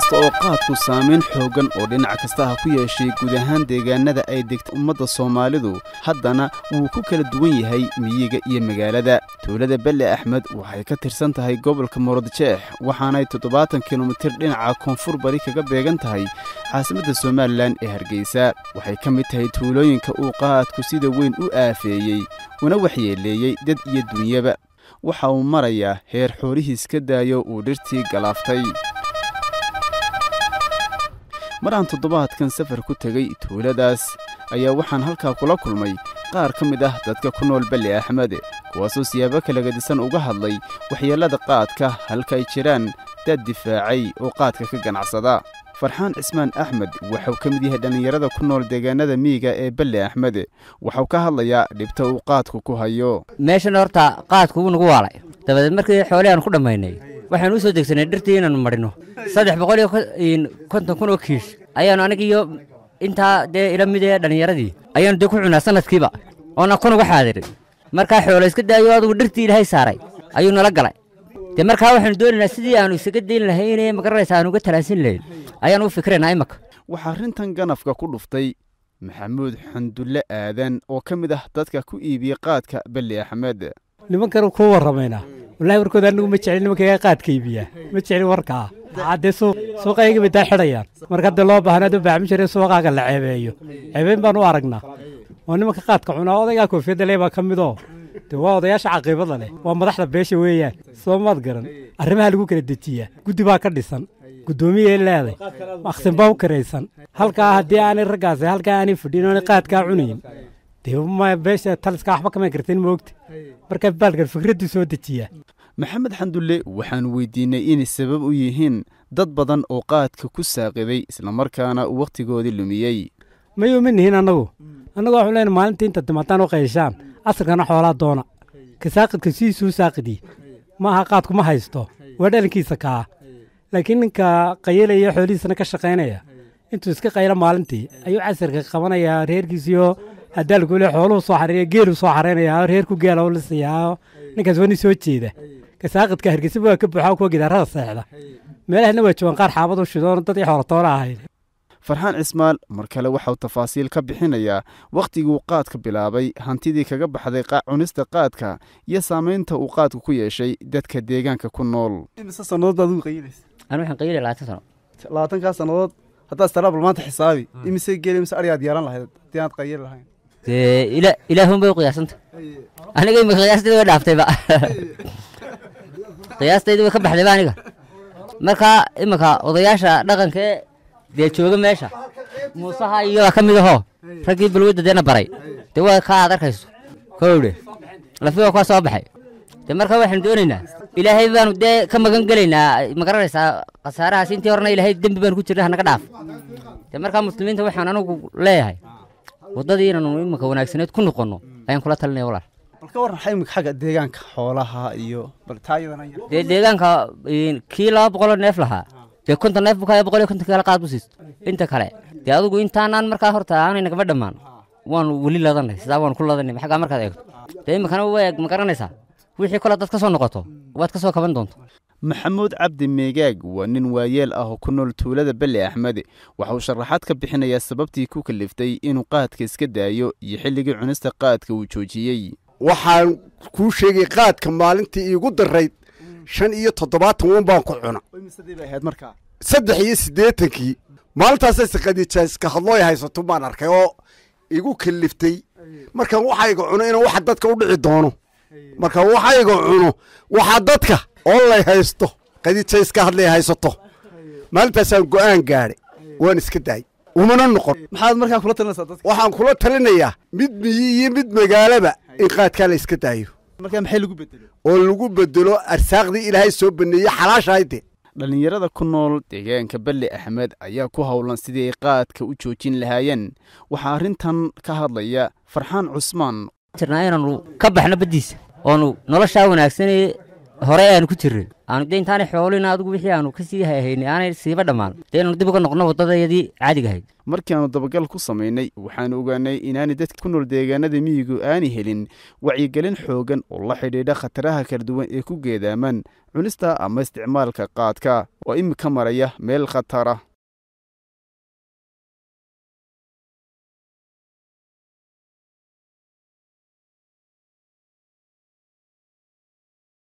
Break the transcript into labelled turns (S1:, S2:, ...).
S1: kasta oo qaadku saamayn xooggan oo dhinac kasta ha ku yeeshay guud ahaan deegaanada ay degta ummadda soomaalidu haddana wuu ku kala duwan yahay miyiga iyo magaalada tuulada belle axmed waxay ka tirsan tahay gobolka muradjeex waxaanay toddobaatan kilomitir dhinaca koonfur bari kaga beegan tahay caasimadda somalilan ee hargeysa waxay ka mid tahay tuulooyinka uu qaadku sida weyn u aafeeyey una waxyeeleeyey dad iyo dunyaba waxa uu marayaa heer xoolihiis ka daayo uu dhirtii galaaftay mar aan toddobaadkan safar ku tegey tuuladaas ayaa waxaan halkaa kula kulmay qaar ka mid ah dadka ku nool belle axmed kuwaasoo siyaabo kala gadisan uga hadlay waxyeellada qaadka halka ay jiraan dad difaacay oo qaadka ka ganacsada farxaan cismaan axmed waxuu ka mid yahay dhallinyarada ku nool deegaanada miyiga ee belle axmed waxuu ka hadlayaa dhibta uu qaadku ku hayo
S2: meeshan horta qaadku wuu nagu waalay dabadeed markii xoolihii aan ku dhammaynay waxaan u soo degsanay dhirtii inaannu marino saddex boqol iyo konton kun oo kiish ayaannu aniga iyo intaa dee ila mid ee dhallinyaradii ayaannu dee ku cunaa sanadkiiba oona kun uga xaadirin markaa xoolo iska daayo adugu dhirtii ilaahay saaray ayuu nala galay dee markaa waxaanu doonaynaa sidii aanu isaga dayn lahaynee magaranaysa aanu uga talaasin lahayn ayaanu u fikraynaa imaka
S1: waxaa arrintan ganafka ku dhuftay maxamuud xandulle aadan oo ka mid ah dadka ku iibiyey qaadka belle axmed
S3: nimankan kuu warramaynaa wallahi warkooda anigu ma jeclin nimankaga qaadka iibiyaa ma jeclin warkaa haddee suuq suuqayga bay daa xidhayaan marka haddii loo baahnaad u baaxmi jiray suuqaaga la ceebeeyo ceebeyn baan u aragnaa oo nimanka qaadka cunaa odaygaa koofiyadda lee baa ka midoo dee waa odayaasha caqiibada leh waa madaxda beesha weeyaan soo maad garan arrimaha lagu kala dejiyaa guddi baa ka dhisan guddoomiyay leeday maqsin baa u karaysan halkaa haddii aanay raggaasi halkaa aanay fadhin oonay qaadkaa cunayn dee beesha taliska waxba kama kartin moogta markaa baalkan fikradduu soo dejiyaa
S1: maxamed xandulle waxaanu weydiinay inay sabab u yihiin dad badan oo qaadka ku saaqiday islamarkaana uu wakhtigoodii lumiyey
S3: mayuu ma nihin annagu annagu waxu leenay maalintii inta dimataan u qayshaan casarkana xoolaa doona ka saaqidka sidiisuu saaqidii ma aha qaadku ma haysto waa dhalinkiisa kaa laakiin ninka qayalaya xoolihiisana ka shaqaynaya intuu iska qaylo maalintii ayuu casarka qabanayaa reerkiisiyo hadaalkule xooluhu soo xareeya geeluu soo xareynayaa reerku geela u lisayaa ninkaas waa nin soo jeeda kasaaqidka hargeysa waa ka buuxaa kuwa gidaarada seexda meelahana waa joogaan qaar xaabad u shidoon dad ii xoolatoona ahayn
S1: farxaan cismaal mar kale waxauu tafaasiil ka bixinayaa wakhtiguu qaadka bilaabay hantidii kaga baxday cunista qaadka iyo saamaynta uu qaadku ku yeeshay dadka deegaanka ku nool imise sannadood baad ugu qayilaysa
S2: anu waxaan qayilay labaatan sano
S1: labaatankaa sannadood haddaad istaraabal maanta xisaabi imise geeli imise arigaad yeelan lahayd haddii aad qayili lahayn
S2: dee ila ilaahun bay u qiyaasanta aniga imika qiyaastayda way dhaaftayba qiyaastayda way ka baxdayba aniga marka iminka odayaasha dhaqankee dee jooga meesha muusaha iyoa ka mid ahoo raggii balwadda deena baray dee waa kaa aad arkayso kowdhe lafi waa kuwa soo baxay dee marka waxaanu doonaynaa ilaahay baanu dee ka magan gelaynaa ma garanaysaa khasaarahaas intii horena ilaahay dembi baanu ku jirna hanaga dhaaf dee markaa muslimiinta waxaan anigu leeyahay waddadii inaanu iminka wanaagsaneed ku noqonno ayaan kula talinaya walaal
S1: bal ka warran xa imika xagga deegaanka xoolaha iyo bal taayadana
S2: dee deegaanka kii laba boqoloo neef lahaa dee konton neef bukaya boqol iyo konton kale qaad bu siisto inta kale dee adigu intaanaan markaa horta aanay nagama dhammaan waanu weli ladanay sidaa waanu ku ladanay xaggaa markaad eegto dee iminkana waa ma garanaysaa wixii kole dad ka soo noqoto waad ka soo kaban doonto
S1: maxamuud cabdi meegaag waa nin waayeel ah oo ku nool tuulada belle axmed waxa uu sharaxaad ka bixinayaa sababtii ku kaliftay inuu qaadka iska daayo iyo xilligii cunista qaadka uu joojiyey
S4: waxaan kuu sheegay qaadka maalintii iigu darayd shan iyo toddobaatan wan baan ku cuna saddex iyo siddeetankii maalintaasay sakadiijaiska hadlooy haysato baan arkay oo igu kaliftay markaan waxayga cuno inaan waxa dadka u dhici doono markaan waxayga cuno waxaa dadka oo lay haysto qadiijaiska hadlay haysato maalintaasaan go'aan gaadhay waan iska daayay umana noqon
S1: maxaad markaa kula talinaysaa dadka
S4: waxaan kula talinayaa mid miyi iyo mid magaalaba in qaadkaa la iska daayo
S1: markaa maxay lagu bedelo
S4: oo lagu bedelo arsaaqdii ilaahay soo baneeyey xalaashahayde
S1: dhallinyarada ku nool deegaanka belle axmed ayaa ku howlan sidii ay qaadka u joojin lahaayeen waxaa arrintan ka hadlaya farxaan cusmaan
S2: jirnaa inaanu ka baxno baddiisa oonu noloshaa wanaagsanee hore aanu ku jirnay aanu dee intaanay xoolina adigu wixii aanu kasii hahaynay aanay siiba dhammaan dee inaanu dib uga noqno waddadayadii caadiga ahayd
S1: markii aanu dabagal ku samaynay waxaanu ogaanay inaanay dadka ku nool deegaanada miyigu aanay helin wacyigelin xoogan oo la xidhiidha khataraha kala duwan ee ku geedaaman cunista ama isticmaalka qaadka oo imika maraya meel khatara